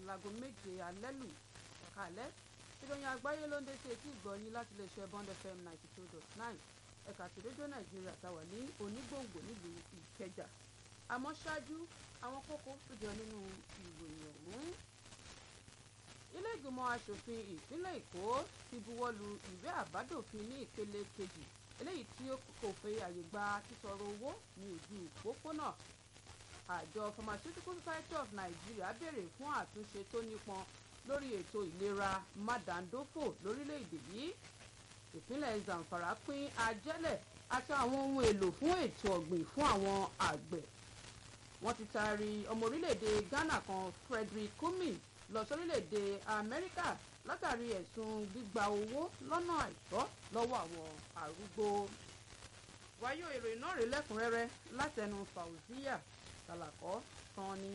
láago méje alẹ́ lù ẹ̀ka alẹ́ ìròyìn àgbáyé ló ń dé sí etí ìgbọ̀nyín láti lè ṣe bond fm ninety two dot nine ẹ̀ka ti rédíò nàìjíríà táwà ní onígbòǹgbò nílùú ìkẹjà àmọ́ ṣáájú àwọn kókó tó jẹ nínú ìròyìn ọ̀hún ilé ìgbìmọ̀ asòfin ìpínlẹ̀ èkó ti buwọ́lu ìwé àbádòfin ní ìpele kejì eléyìí tí kò fẹ́ àyè gba sísọ̀rọ̀ owó ní ojú òpópónà àjọ pharmaceutical society of nigeria béèrè fún àtúnṣe tó nípọn lórí ètò ìlera mádàndófò lórílẹ̀‐èdè yìí ìpínlẹ̀ zamfara pín ajẹ́lẹ̀ àti àwọn ohun èlò fún ètò ọ̀gbìn fún àwọn àgbẹ̀ wọ́n ti taari ọmọ orílẹ̀‐èdè ghana kan frederick kumi lọ sórílẹ̀‐èdè amẹ́ríkà látàrí ẹ̀sùn gbígba owó lọ́nà àìtọ́ lọ́wọ́ àwọn arúgbó wáyé ìròyìn náà rí lẹ́kùnrẹ́rẹ́ látẹnu fauziya kàlàkọ́ tán ni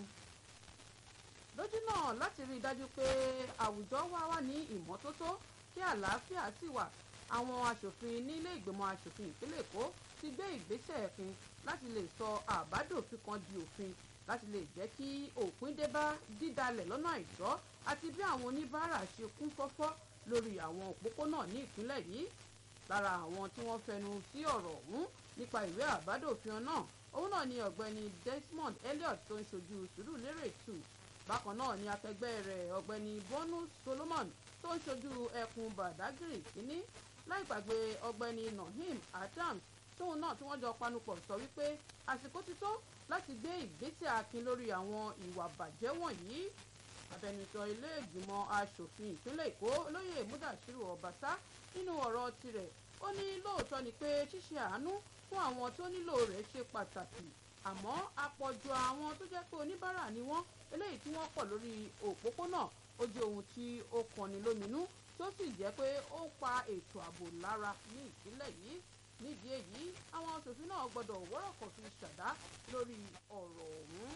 lójú náà láti rí i dájú pé àwùjọ wa wà ní ìmọ́tótó kí àlàáfíà sì wà àwọn aṣòfin nílé ìgbìmọ̀ aṣòfin ìpínlẹ̀ èkó ti gbé ìgbésẹ̀ ẹ̀fin láti lè sọ àbádòfin kan di òfin láti lè jẹ́ kí òpin dé bá dídalẹ̀ lọ́nà àìtọ́ àti bí àwọn oníbàárà ṣe kún fọ́fọ́ lórí àwọn òpópónà ní ìpínlẹ̀ yìí lára àwọn tí wọ́n fẹnu sí ọ̀rọ̀ ọ̀hún nípa ìwé àbádòfin náà òun náà ni ọ̀gbẹ́ni desmond elliot tó ń ṣojú sùúrùlérè tù bákan náà ni akẹgbẹ́ rẹ̀ ọ̀gbẹ́ni bonus solomon tó ń ṣojú ẹkùn badagry kínní láì gbàgbé ọ̀gbẹ́ni nahim adams tóun náà tí wọ́n jọ panupọ̀ sọ wípé àsìkò ti tó láti gbé ìgbésẹ̀ akin lórí àwọn ìwà bàjẹ́ wọ̀nyí abẹnusọ ilé ìgbìmọ̀ asòfin ìpínlẹ̀ èkó olóyè mudasiru ọbaṣá nínú ọ̀rọ̀ tirẹ̀ ó ní lóòótọ́ ni pé ṣíṣe àánú fún àwọn tó nílò rẹ̀ ṣe pàtàkì àmọ́ àpọ̀jù àwọn tó jẹ́ pé oníbàárà ni wọ́n eléyìí tí wọ́n pọ̀ lórí òpópónà ó jẹ́ ohun tí ó kọni lóminú tó sì jẹ́ pé ó pa ètò ààbò lára ní ìpínlẹ̀ yìí nídìí èyí àwọn aṣòfin náà gbọ́dọ̀ wọ́rọ̀kọ̀ fi ṣàdá lórí ọ̀rọ̀ ọ̀hún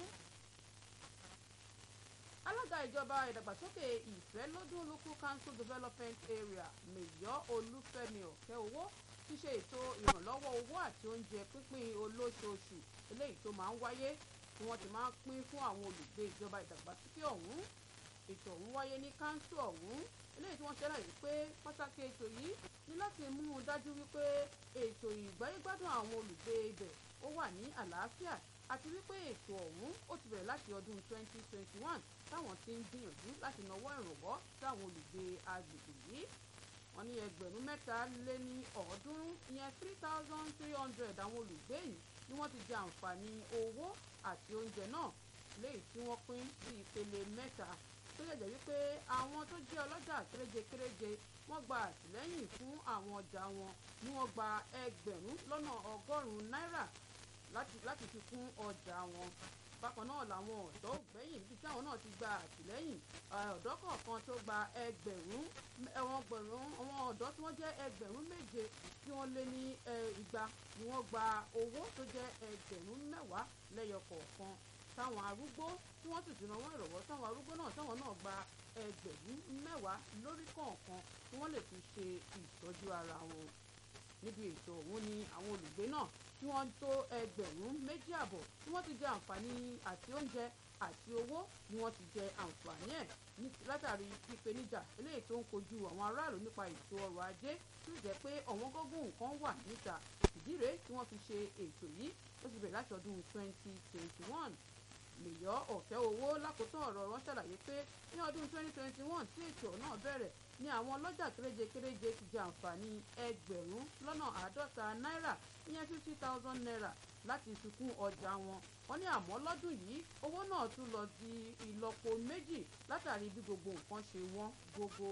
alága ìjọba ìdàgbàsókè ìfẹ́lódún local council development area mẹ̀yọ́ olúfẹ́mi ọ̀kẹ́owó ti ṣe ètò ìrànlọ́wọ́ owó àti oúnjẹ pínpín olóṣooṣù eléyìí tó máa ń wáyé tí wọ́n ti máa ń pín fún àwọn olùgbé ìjọba ìdàgbàsókè ọ̀hún ètò ọ̀hún wáyé ní káńsù ọ̀hún eléyìí tí wọ́n ṣẹlẹ̀ pé pàtàkì ètò yìí ní láti mú un dájú wípé ètò ìgbáyégbádùn àwọn olùgbé ibẹ̀ ó wà ní àlàáfíà àti wípé ètò ọ̀hún ó ti bẹ̀rẹ̀ láti ọdún 2021 táwọn ti ń gbìyànjú láti nawọ́ ìrànwọ́ sáwọn olùgbé agbègbè yìí wọ́n ní ẹgbẹ̀rún mẹ́ta lé ní ọ̀ọ́dúnrún ìyẹn three thousand three hundred àwọn olùgbé yìí ni wọ́n ti jẹ àǹfààní owó àti oúnjẹ náà léyìí tí wọ́n pín sí ìpele mẹ́ta tó yẹ jẹ́ wípé àwọn tó jẹ́ ọlọ́jà kéréje kéréje wọ́n gba àtìlẹ́yìn fún àwọn ọjà wọn ni wọ́n gba ẹgbẹ̀rún lọ́nà ọgọ́rùn-ún náírà láti fi kún ọjà wọn bákan náà làwọn ọ̀dọ́ ògbẹ́yìn níbi táwọn náà ti gba àtìlẹ́yìn ọ̀dọ́ kọ̀ọ̀kan tó gba ẹgbẹ̀rún ẹ̀wọ̀n gbẹ̀rún àwọn ọ̀dọ́ tí wọ́n jẹ́ ẹgbẹ̀rún méje tí wọ́n lé ní igba ni wọ́n gba owó tó jẹ́ ẹgbẹ̀rún mẹ́wàá lẹ́yọ kọ̀ọ̀kan táwọn arúgbó tí wọ́n sì ti ràn ìrọ̀wọ́ táwọn arúgbó náà táwọn náà gba ẹgbẹ̀rún mẹ́wàá lórí kọ̀ọ̀kan tí wọ́n lè fi ṣe ìtọ́jú ara wọn níbi ètò ọ̀hún ni àwọn olùgbé náà tí wọ́n tó ẹgbẹ̀rún méjì àbọ̀ tí wọ́n ti jẹ àǹfààní àti oúnjẹ àti owó ni wọ́n ti jẹ àǹfààní ẹ̀ látàrí ìpèníjà eléyìí tó ń kojú àwọn aráàlú nípa ètò ọrọ̀ ajé tó jẹ́ pé ọ̀wọ́n gógó nǹkan wà níta ìdí rèé tí wọ́n fi ṣe ètò yìí ó ti bẹ̀rẹ̀ láti ọdún 2021 lèyọ́ ọ̀kẹ́ owó lákòótán ọ̀rọ̀ wọn ṣàlàyé pé ní ọdún 2021 tí ètò náà bẹ̀rẹ̀ ni àwọn ọlọ́jà kéréje kéréje ti jẹ àǹfààní ẹgbẹ̀rún lọ́nà àádọ́ta náírà ìyẹn fifty thousand naira láti fi kún ọjà wọn wọ́n ní àmọ́ lọ́dún yìí owó náà tún lọ di ìlọ́po méjì látàrí bí gbogbo nǹkan ṣe wọ́n gógó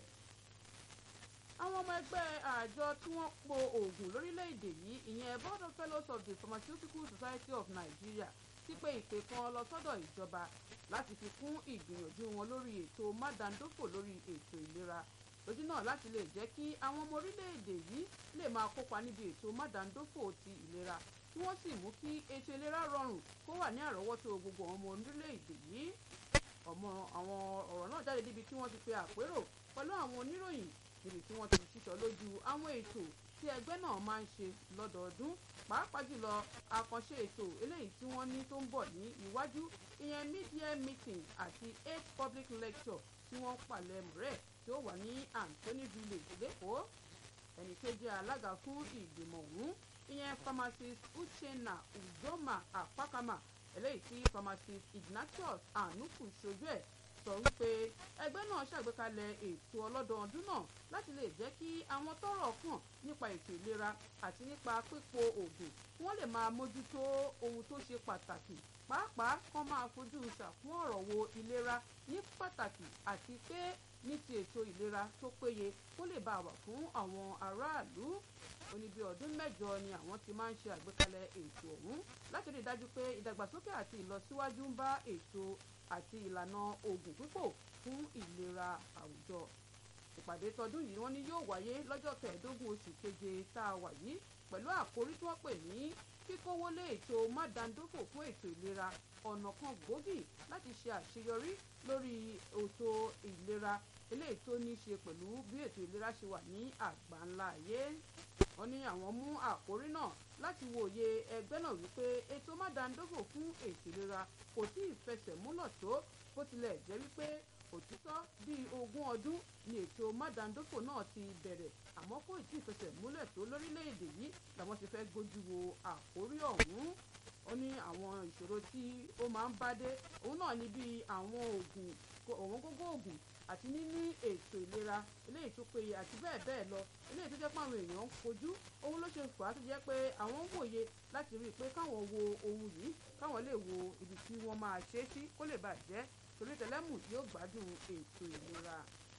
àwọn ọmọ ẹgbẹ́ àjọ tí wọ́n po oògùn lórílẹ̀‐èdè yìí ìyẹn board of fellows of the pharmaceutical society of nigeria ti pé ìpè kan lọ sọ́dọ̀ ìjọba láti fi kún ìgbìyànjú wọn lórí ètò mádàndófò lórí ètò ìlera lójú náà láti lè jẹ́ kí àwọn ọmọ orílẹ̀-èdè yìí lè máa kópa níbi ètò mádàndófò ti ìlera kí wọ́n sì mú kí ètò ìlera rọrùn kó wà ní àrọ́wọ́tó gbogbo ọmọ orílẹ̀-èdè yìí ọmọ àwọn ọ̀rọ̀ náà jáde níbi tí wọ́n ti pe àpérò pẹ̀lú àwọn oníròyìn níbi tí wọ́n ti sísọ lójú àwọn ètò tí tí ẹgbẹ́ náà máa ń ṣe lọ́dọọdún pàápàá jùlọ àkànṣe ètò eléyìí tí wọ́n ní tó ń bọ̀ ní iwájú ìyẹn media meeting àti eight public lecture tí wọ́n palẹ̀mọ́ rẹ̀ tí ó wà ní Anthony village lẹ́kọ̀ọ́ ẹnì kejì alága fún ìgbìmọ̀ ọ̀hún ìyẹn pharmacist Uchenna Udoma Apakama eléyìí tí pharmacist Ignatius Anuku ṣojú ẹ̀ sọ wípé ẹgbẹ́ náà ṣàgbékalẹ̀ ètò ọlọ́dọọdún náà láti lè jẹ́ kí àwọn tọ́rọ̀ kàn nípa ètò ìlera àti nípa pípo oògùn wọ́n lè máa mójútó ohun tó ṣe pàtàkì pàápàá kán máa fojú ṣàkún ọ̀rọ̀ wo ìlera ní pàtàkì àti pé ní ti ètò ìlera tó péye kó lè bá wà fún àwọn aráàlú ó ní bí ọdún mẹ́jọ ni àwọn ti máa ń ṣe àgbékalẹ̀ ètò ọ̀hún láti rí i dájú pé ìdàgbàsókè àti ìlọsíwájú ń bá ètò àti ìlànà oògùn pípò fún ìlera àwùjọ ìpàdé tọdún yìí wọ́n ní yóò wáyé lọ́jọ́ kẹẹ̀ẹ́dógún oṣù keje tá a wà yìí pẹ̀lú àkórí tí wọ́n pè ní kíkówó lé ètò mádàndófò fún ètò ìlera ọ̀nà kan gbòógì láti ṣe àṣeyọrí lórí ètò ìlera eléyìí tó ní í ṣe pẹ̀lú bí ètò ìlera ṣe wà ní àgbáńlá ayé wọ́n ní àwọn mú àkórí náà láti wòye ẹgbẹ́ náà wípé ètò mádàndófò fún ètò ìlera kò tí ì fẹsẹ̀ múlọ̀ tó bó tilẹ̀ jẹ́ wípé òtítọ́ bíi ogún ọdún ni ètò mádàndófò náà ti bẹ̀rẹ̀ àmọ́ kò tí ì fẹsẹ̀ múlẹ̀ tó lórílẹ̀‐èdè yìí làwọn ti fẹ́ gbójú wo àkórí ọ̀hún ó ní àwọn ìṣòro tí ó máa ń bá dé òun náà ní bíi àwọn oògùn ọ̀wọ́n gógó oògùn àti níní ètò ìlera eléyìí tó péye àti bẹ́ẹ̀ bẹ́ẹ̀ lọ eléyìí tó jẹ́ pé àwọn èèyàn ń kojú ohun ló ṣe fà á tó jẹ́ pé àwọn ń wòye láti rí i pé káwọn wo ohun yìí káwọn lè wo ibi tí wọ́n máa ṣe é sí kó lè bàjẹ́ torí tẹlẹ́mù yóò gbádùn ètò ìlera.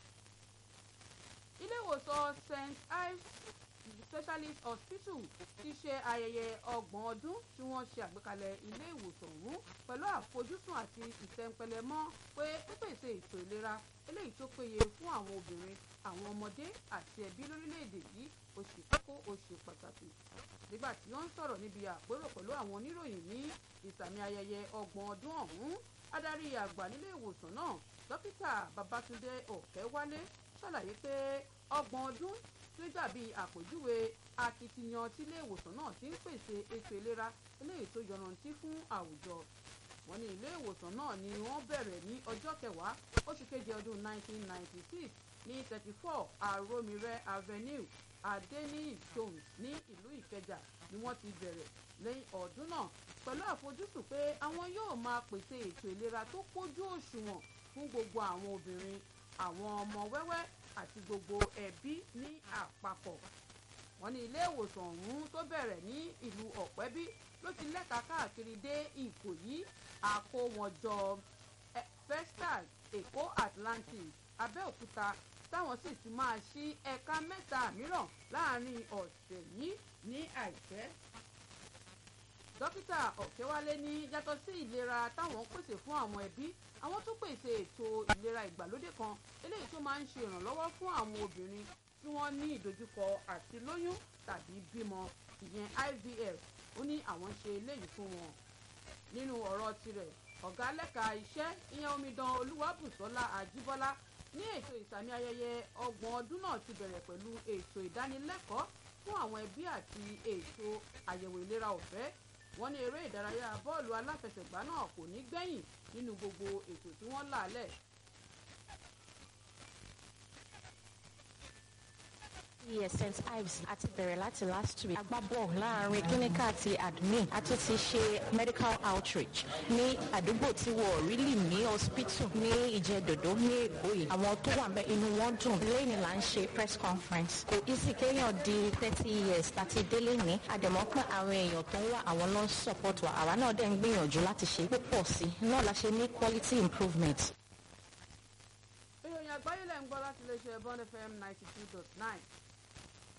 ilé ìwòsàn st ives specialist hospital ti ṣe ayẹyẹ ọgbọ̀n ọdún tí wọ́n ṣe àgbékalẹ̀ ilé ìwòsàn ọ̀hún pẹ̀lú àfojúsùn àti ìtẹ̀ǹpẹlẹmọ́ pé pípèsè ètò ìlera eléyìí tó péye fún àwọn obìnrin àwọn ọmọdé àti ẹbí lórílẹ̀‐èdè yìí ó ṣe kókó ó ṣe pàtàkì nígbà tí wọ́n ń sọ̀rọ̀ níbi àpérò pẹ̀lú àwọn oníròyìn ní ìsàmì ayẹyẹ ọgbọ̀n ọdún ọ̀hún adarí àgbà nílé ìwòsàn náà dókítà babatunde ọ̀kẹ́wálé ṣàlàyé pé ọgbọ̀n ọdún tó dàbí àpèjúwe akitiyan tílé ìwòsàn náà ti ń pèsè ètò ìlera eléyìí tó yọrantí fún àwùjọ wọ́n ní ilé ìwòsàn náà ni wọ́n bẹ̀rẹ̀ ní ọjọ́ kẹwàá oṣù keje ọdún 1996 ní 34 aromire avenue adeniyi jones ní ìlú ìkẹjà ni wọ́n ti bẹ̀rẹ̀ lẹ́yìn ọdún náà pẹ̀lú àfojúsùn pé àwọn yóò máa pèsè ètò ìlera tó pójú òṣùwọ̀n fún gbogbo àwọn obìnrin àwọn ọmọ wẹ́wẹ́ àti gbogbo ẹbí ní àpapọ̀ wọ́n ní ilé ìwòsàn ọ̀hún tó bẹ̀rẹ̀ ní ìlú ọ̀pẹ́bí ló ti lẹ́ka káàkiri dé ìkòyí àkówọ̀njọ festac èkó atlantic abẹ́òkúta táwọn sì ti máa ṣí ẹ̀ka mẹ́ta mìíràn láàrin ọ̀sẹ̀ yìí ní àìpẹ́ dókítà ọ̀kẹ́wálé ní yàtọ̀ sí ìlera táwọn ń pèsè fún àwọn ẹbí àwọn tún pèsè ètò ìlera ìgbàlódé kan eléyìí tó máa ń ṣe ìrànlọ́wọ́ fún àwọn obìnrin tí wọ́n ní ìdojúkọ àti lóyún tàbí bímọ ìyẹn IVF ó ní àwọn ṣe eléyìí fún wọn nínú ọ̀rọ̀ tirẹ̀ ọ̀gá lẹ́ka iṣẹ́ ìyẹn omidan olúwàbùsọ́lá àjíbọ́lá ní ètò ìsàmì ayẹyẹ ọgbọ̀n ọdún náà ti bẹ̀rẹ̀ pẹ̀lú ètò ìdánilẹ́kọ̀ọ́ fún àwọn ẹbí àti ètò àyẹ̀wò ìlera ọ̀fẹ́ wọ́n ní eré ìdárayá bọ́ọ̀lù aláfẹsẹ̀gbá náà kò ní gbẹ̀yìn nínú gbogbo ètò tí wọ́n là lẹ̀ yes st ives àti bẹ̀rẹ̀ láti last week agbábọ̀ láàrin clinical àti admin a tún ti ṣe medical outreach ní àdúgbò tí wọ́n really ní hospital ní ìjẹ́dòdó ní èkó yìí àwọn tó wà bẹ́ẹ̀ inú wọn dùn lẹ́yìn là ń ṣe press conference kò easy kéèyàn di thirty years láti délé ní àdèmọ́ pé àwọn èèyàn tó ń wá àwọn ló ń support wa àwa náà dẹ̀ ń gbìyànjú láti ṣe púpọ̀ sí náà la ṣe ní quality improvement. ìròyìn àgbáyé lẹ́ ń gbọ́ láti iléeṣẹ́ bond fm ninety two dot nine